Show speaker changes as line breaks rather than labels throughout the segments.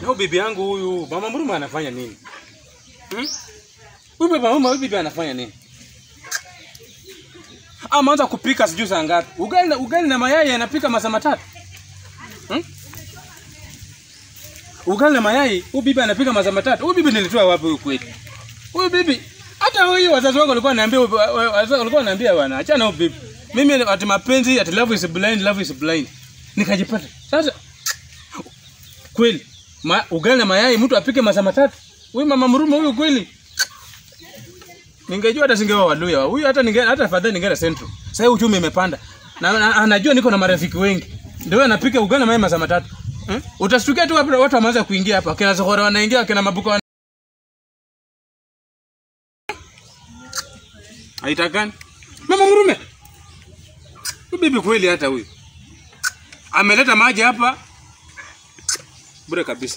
Na bibi yangu huyu mama Mruma anafanya nini? Hmm? Huyu baba mama huyu bibi anafanya nini? Ameanza kupika sijui saa ngapi. Ugali na ugali na mayai anapika masaa matatu. Hmm? Ugali na mayai, huyu bibi anapika masaa matatu. Huyu bibi nilitoa wapi huyu kweli? Huyu bibi hata huyu wazazi wangu walikuwa wananiambia wazazi walikuwa wananiambia bwana achana huyu bibi. Mimi ati mapenzi ati love is blind, love is blind. Nikajipata. Sasa kweli ma, ugali na mayai mtu apike masaa matatu? Huyu mama Mruma huyu kweli? Ningejua hata singewa Waluya. Huyu hata ninge hata afadhali ningeenda Central. Sasa hivi uchumi imepanda. Na, na anajua niko na marafiki wengi. Ndio yeye anapika ugali na mayai masaa matatu. Hmm? Utashtukia tu hapa watu wameanza kuingia hapa. Kina Zohora wanaingia, kina Mabuka wana... Haitakani. Mama Mrume. Huyu bibi kweli hata huyu. Ameleta maji hapa. Bure kabisa.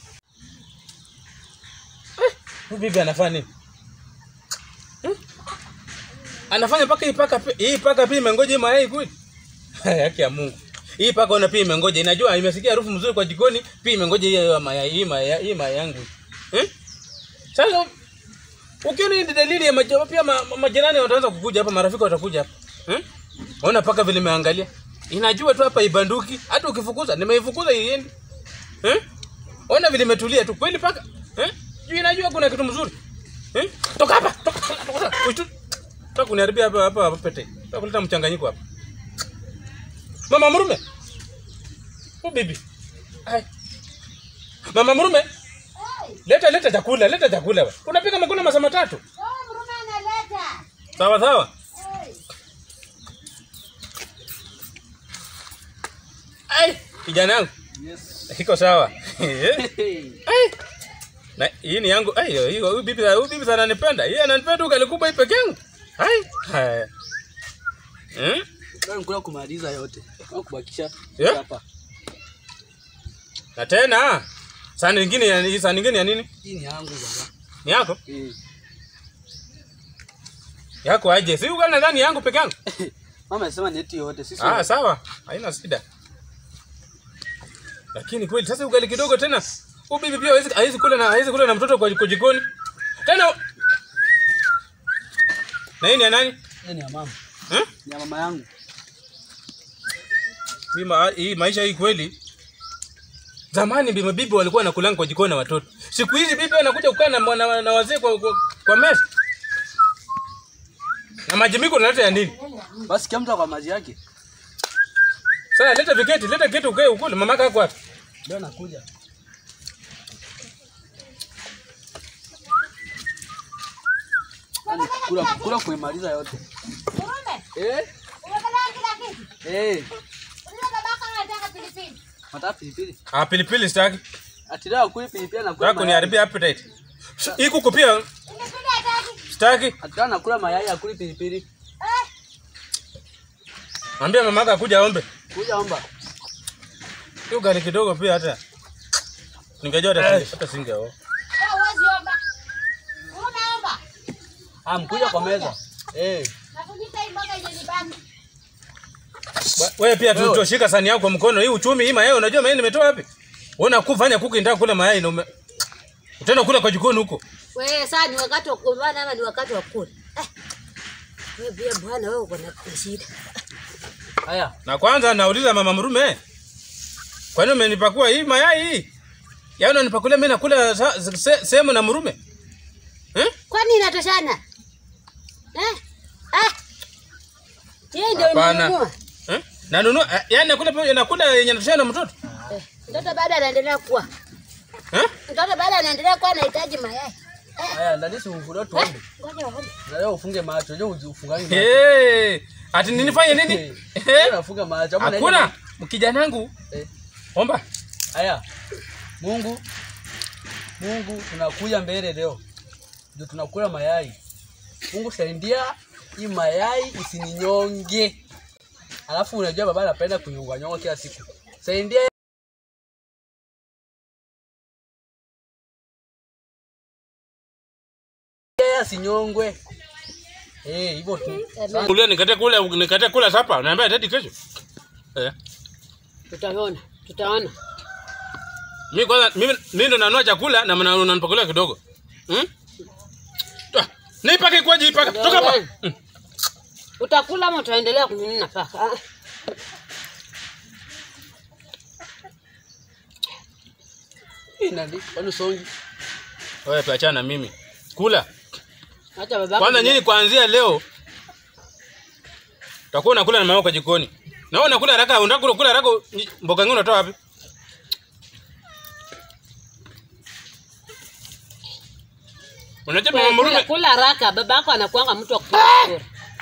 Eh, Huyu bibi anafanya nini? Hmm? Anafanya paka hii paka pi- hii paka pia imengoja hii mayai kweli? Haki ya Mungu. Hii paka ona pia imengoja. Inajua imesikia harufu mzuri kwa jikoni, pia imengoja hii mayai hii mayai hii mayai yangu. Eh? Sasa ukiona hii dalili ya majo, pia ma, ma, majirani wataanza kukuja hapa, marafiki watakuja hapa. Eh? Ona paka vile imeangalia. Inajua tu hapa ibanduki, hata ukifukuza, nimeifukuza iende. Eh? Ona vile imetulia tu. Kweli paka? Eh? Juu inajua kuna kitu mzuri. Eh? Toka hapa. Toka. Toka. Toka. Toka kuniharibia hapa hapa hapa pete. Toka kuleta mchanganyiko hapa. Mama Mrume. Oh bibi. Hai. Mama Mrume. Leta leta chakula, leta chakula. wewe. Unapika makuna masaa matatu.
Oh, Mruma analeta.
Sawa sawa.
Hey.
Ai, kijana yangu.
Yes.
Iko sawa. Eh?
Hey.
Ai. Na hii ni yangu. Ai, hiyo huyu bibi huyu bibi sana ananipenda. Yeye ananipenda ugali kubwa hii peke yangu. Ai. Haya. Hmm?
Leo nikula kumaliza yote. Au kubakisha
Yeah.
hapa.
Na tena sahani nyingine ya hii sahani nyingine ya nini?
Hii ni yangu baba.
Ni yako?
Eh.
Yako aje? Si ugali nadhani yangu peke yangu.
Mama anasema ni eti yote. Sisi
Ah, sawa. Haina shida. Lakini kweli sasa ugali kidogo tena. Huyu bibi pia hawezi hawezi kula na hawezi kula na mtoto kwa kwa jikoni. Tena Na hii ni ya nani?
Hii ni ya mama.
Eh?
Ni ya mama yangu.
Hii, ma, hii maisha hii kweli. Zamani bibi bibi walikuwa wanakulanga kwa jikoni na watoto. Siku hizi bibi anakuja kukaa na, na, na wazee kwa, kwa, kwa meza. Na maji miko unaleta ya nini?
Basi kila mtu kwa maji yake.
Sasa leta viketi, leta viketi ukae ukule. Mamaka yako wapi?
Leo nakuja. Yaani kula kula kuimaliza yote.
Mrume,
Eh?
umepeleka kila kitu.
Eh.
Ule babako anataka pilipili.
Nataka pilipili.
Ah, pilipili sitaki.
Ati leo kuli pilipili na kula.
Yako ni haribia appetite. Hii kuku pia
Pilipili hataki.
sitaki.
Ati leo nakula mayai akuli pilipili.
Eh,
Mwambie mamaka akuja aombe.
Kuja omba.
Hiyo gari kidogo pia hata. Ningejua hata singe hata singeoa.
wewe huwezi omba. Mrume omba.
Ah, mkuja kwa meza. Eh.
Nakujita hii mboga yenye nibaki.
Ba- Wewe pia tu
Wewe.
tushika sani yako kwa mkono. Hii uchumi hii mayai unajua mayai nimetoa wapi? Unaona kufanya kuku ndio kula mayai na ume... Utaenda kula kwa jikoni huko.
Wewe sasa ni wakati wa kugombana ama ni wakati wa kula? Eh. Wewe pia bwana wewe uko na shida.
Haya.
Na kwanza nauliza mama Mrume. Kwa nini umenipakua hii mayai hii? Yaani unanipakulia mimi nakula sa- se- sehemu na Mrume? Eh?
Kwani inatoshana? Eh? Ah. Yeye ndio
Hapana.
imenunua.
Eh? Na nunua eh, yaani nakula pamoja nakula yenye natoshana na mtoto?
Eh, Mtoto bado anaendelea kuwa.
Eh?
Mtoto bado anaendelea kuwa anahitaji mayai.
Haya, ndani si ufungue tuombe.
Ngoja waombe.
Na leo ufunge macho. Leo ufungangi macho.
Eh. Ati ninifanye nini?
Leo
Eh?
nafunga macho. Ama
Hakuna.
naenda-
Mkijanangu.
Eh.
Omba.
Haya. Mungu Mungu tunakuja mbele leo. Ndio tunakula mayai. Mungu saidia hii mayai isininyonge. Alafu unajua baba anapenda kunyonga nyonga kila siku. Saidia yeye asinyongwe. Eh, hivyo tu.
Amen.
Kulia nikate kula nikate kula sapa. Naambia tati kesho. Eh.
Tutaona. Tutaona.
Mimi kwanza mimi mimi ndo nanua chakula na mna- unanipakulia kidogo. Hmm? Toa. Nipake kwa jipa. Toka hapa.
Wewe.
Mm.
Utakula ama utaendelea kununua paka? Ah,
Hii nani? Kwani songi?
Wewe tuachana na mimi. Kula.
Acha babako.
Kwanza nyinyi kuanzia leo utakuwa unakula na mama kwa jikoni. Na wewe unakula haraka, unataka kula kula haraka ni- mboga ngine unatoa wapi? Unajua mama
Kula-
Murume
Kula haraka, babako anakuanga mtu wa kukula.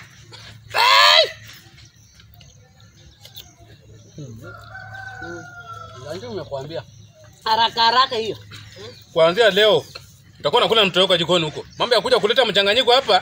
Ndio nimekuambia.
Haraka haraka hiyo.
kuanzia leo utakuwa unakula na mtoto wako jikoni huko. Mambo ya kuja kuleta mchanganyiko hapa.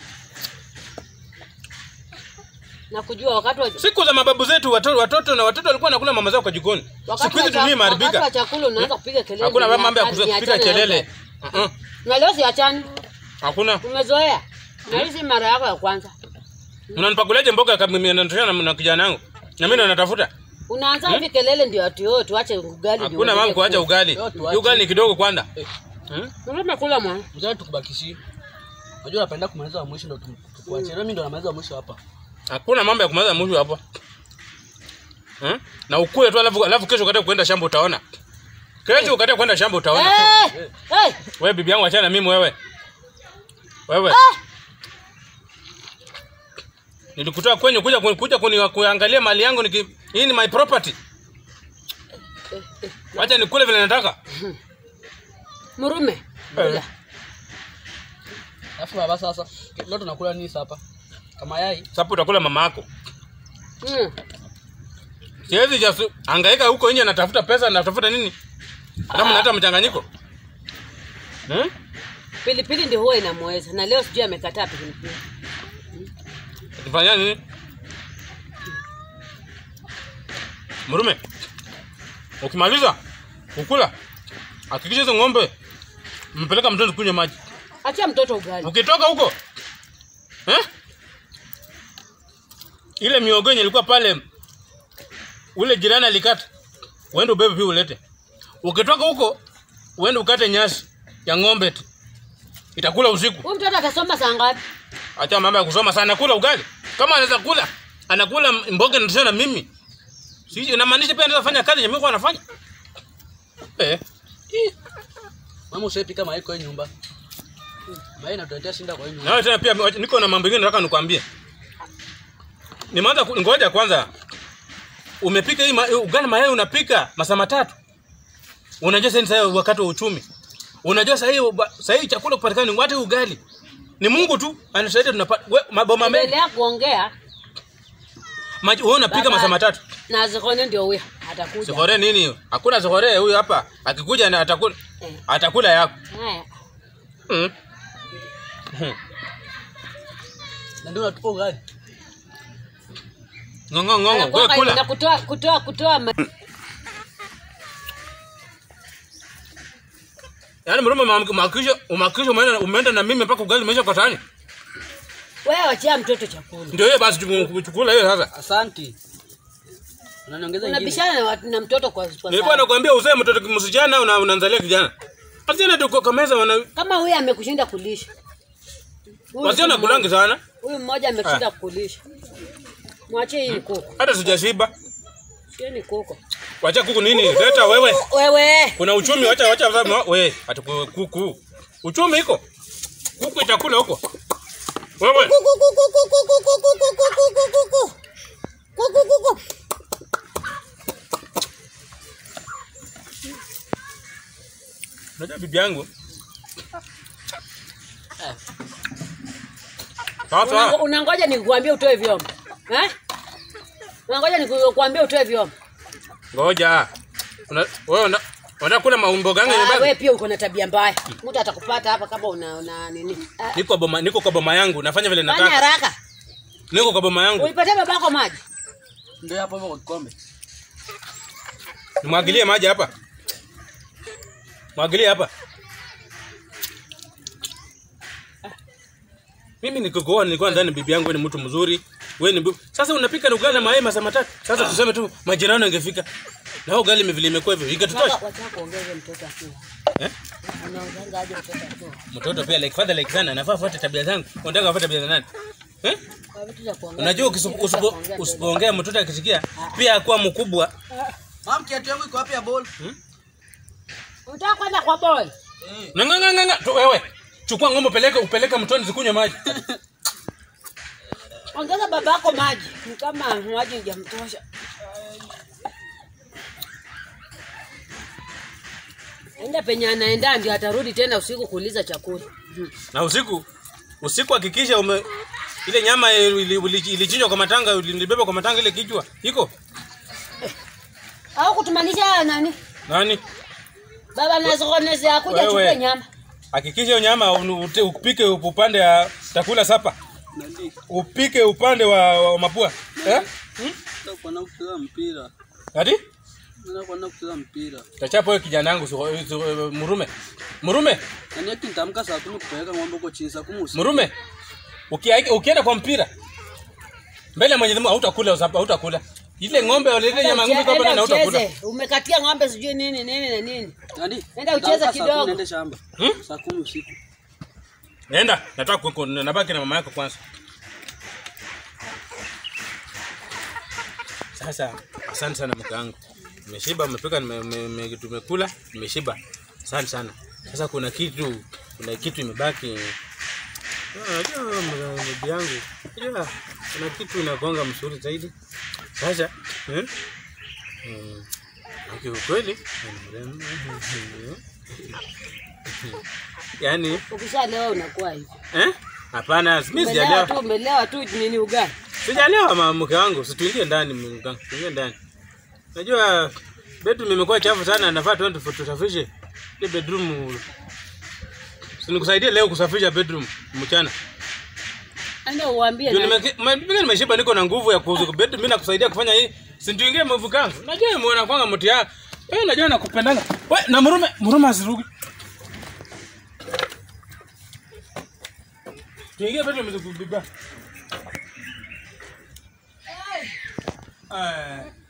Na kujua wakati wa
Siku za mababu zetu watoto, watoto na watoto walikuwa wanakula mama zao kwa jikoni.
wakati
Siku
wa
hizi
cha-
dunia
wakati wa
imeharibika.
chakula unaanza kupiga kelele.
Hakuna
ni
mambo ya
hatari, ni
kupiga
hatari,
kelele.
ni hatari.
Uh-uh.
Na leo siachani.
Hakuna.
Umezoea. Na hii si mara yako ya kwanza.
Unanipakuliaje mboga kama mimi nanitoshana na, na kijana wangu? Na mimi ndo natafuta.
Unaanza hivi kelele ndio ati wewe tuache ugali. ndio
Hakuna mama
uendelee
kuacha
kula.
ugali.
Leo tuache.
Hii ugali ni kidogo kwanza.
Eh,
Hmm?
Unataka kula mwana.
mzee tukubakishie. Unajua napenda kumaliza wa mwisho ndo tu- tukuachie. Na mimi ndo namaliza wa mwisho hapa.
Hakuna mambo ya kumaliza mwisho hapo. Hmm? Na ukule tu alafu alafu kesho ukataka kwenda shamba utaona. Kesho ukataka kwenda shamba utaona.
Eh! Eh!
Wewe bibi yangu achana na mimi wewe. Wewe. Nilikutoa kwenye kuja kuja, kuja kuni, kuangalia mali yangu niki, hii ni my property. Wacha nikule vile nataka.
Murume. Kula.
Alafu baba sasa leo tunakula nini hapa? Kama yai.
Sasa utakula mama yako.
Mm.
Siwezi just hangaika huko nje natafuta pesa natafuta nini? Kama naleta mchanganyiko. Hmm?
Pilipili ndio huwa inamweza na leo sijui amekataa pilipili.
Tufanya nini? Murume. Ukimaliza ukula. Hakikisha hizo ng'ombe mpeleka mtoto kunywa maji.
Achia mtoto ugali.
Ukitoka huko eh? Ile miogo yenye ilikuwa pale ule jirani alikata. Uende ubebe pia ulete. Ukitoka huko uende ukate nyasi ya ng'ombe tu. Itakula usiku.
Huyu mtoto atasoma saa ngapi?
Acha mambo ya kusoma sana kula ugali. Kama anaweza kula, anakula mboga na tena mimi. Siji inamaanisha pia anaweza fanya kazi yenye mimi kwa anafanya. Eh.
Mama usipika mayai kwa hii nyumba. Mayai inatuletea shinda kwa hii nyumba.
Na wewe tena pia wacha- niko na mambo mengine nataka nikwambie. Nimeanza ku- ngoja kwanza. Umepika hii ma- ugali mayai unapika masaa matatu. Unajua sasa sasa wakati wa uchumi. Unajua sasa hii sasa hii chakula kupatikana ni watu ugali. Ni Mungu tu anasaidia tunapata we- maboma mengi.
Endelea kuongea
Maji wewe unapika
Baba.
masaa matatu.
na zikone ndio huyo atakuja.
Zihore nini? Hakuna zihore huyu hapa. Akikuja na atakula
Eh.
atakula yako.
Haya.
Mm. Hmm.
Na ndio unatupa ugali.
Ngongo ngongo, wewe
Anakuanga hivi na
kula.
kutoa kutoa kutoa ma-
Yaani mrume makisho umakisho umeenda umeenda na mimi mpaka ugali umeisha kwa tani.
wewe wachia mtoto chakula.
Ndio hiyo basi chukula hiyo sasa.
Asante. Unaniongeza ingine.
Unabishana na, watu- na mtoto kwa, kwa
Nilikuwa
saa.
nakwambia uzae mtoto msichana una unaanzalia kijana. Wasichana tu kwa meza wana
Kama huyu amekushinda kulisha. Huyu
wasichana
mmoja-
kulangi sana.
Huyu mmoja amekushinda kulisha. Mwachie hii ni kuku.
Hata sijashiba.
Sio ni kuku.
Wacha kuku nini? Leta wewe.
Wewe.
Kuna uchumi wacha wacha wacha wewe ati ku- kuku. Uchumi iko. Kuku itakula huko. Wewe. Unajua bibi yangu. Sasa
Unango- Unangoja nikuambie utoe vyombo. Eh? Unangoja nikuambie utoe vyombo.
ngoja. Una wewe una unataka kula maumbo gani
Ah,
nyumbani?
wewe pia uko na tabia mbaya. Mtu atakupata hapa kama una, una nini. Ah,
Niko boma niko kwa boma yangu nafanya vile
Fanya
nataka.
haraka.
Niko kwa boma yangu.
Uipatie babako maji.
Ndio hapo hapo kwa kikombe.
Nimwagilie maji hapa. Mwagilie hapa. Mimi nikikuoa nilikuwa nadhani bibi yangu wewe ni mtu mzuri. Wewe ni bu... Sasa unapika na ugali na mayai masaa matatu. Sasa tuseme tu majirani wangefika. Na ugali vile imekuwa hivyo, ikatutosha.
Wataka wataka kuongeza mtoto akiwa.
Eh?
Anaongeza aje mtoto akiwa.
Mtoto pia like father like son anafaa fuate tabia zangu. Unataka afuate tabia za nani? Eh?
Kwa vitu vya kuongea.
Unajua
vitu
ukisipo-
vya
usipo-
kuongea
usipoongea mtoto akisikia pia akuwa mkubwa.
Mam, kiatu yangu iko wapi ya ball?
mbele. Unataka kwenda kwa boy?
Na nga nga nga, nga. Tu, wewe. Chukua ng'ombe upeleke upeleke mtoni zikunywe maji.
Ongeza babako maji. Ni kama maji hujamtosha. Enda penye anaenda ndio atarudi tena usiku kuuliza chakula.
Na usiku usiku hakikisha ume ile nyama ili- ili- ilichinjwa kwa matanga ilibeba kwa matanga ile kichwa iko
Au kutumanisha nani?
nani?
Baba nazokoneza kuja
Wewe.
chukue nyama.
Hakikisha hiyo nyama unu- ute- upike upande ya takula sapa,
Nandi,
upike upande wa, wa mapua eh?
nataka kuenda kucheza mpira.
Ati
Nataka kuenda kucheza mpira.
tachapo wewe kijana yangu suko- su- murume murume
Yaani ati nitamka saa kumi kupeleka ng'ombe huko chini saa kumi usiku.
murume Ukia- ukienda kwa mpira mbele ya Mwenyezi Mungu hautakula usapa hautakula ile ng'ombe ile nyama ng'ombe kwa
Enda
bana hautakula
ucheze. Umekatia ng'ombe sijui nini nini na nini.
Nandi,
Nenda ucheze
nitamka saa kumi
kidogo.
niende shamba.
Hmm?
Saa kumi usiku.
Nenda, nataka kuko nabaki na mama yako kwanza. Sasa asante sana mke wangu. Nimeshiba, umepika, nime- nime- nime- tumekula, nimeshiba. Asante sana. Sasa kuna kitu, kuna kitu imebaki. Ah, Unajua mama- bibi yangu, unajua kuna kitu inagonga msuri zaidi. Sasa eh? Mm. Okay, ukweli. Yaani
Ukishalewa unakuwa hivi.
Eh? Hapana, mimi
Umelewa
sijalewa.
tu, umelewa tu nini ugali.
Sijalewa mama mke wangu, situingie ndani mke wangu, tuingie ndani. Najua bedroom imekuwa chafu sana, nafaa tuende tu- tusafishe ile bedroom. Sinikusaidie leo kusafisha bedroom mchana.
Enda uambie
Ndio
na
nimeke- ma- mimi nimeshiba niko na nguvu ya kuuza bedroom, mimi nakusaidia kufanya hii. Sintuingie mvu kangu. Najua muona kwanga mti ya. Eh, najua nakupendanga. We, na murume, murume asirugi. Tuingie bedroom mzee bibi. Eh.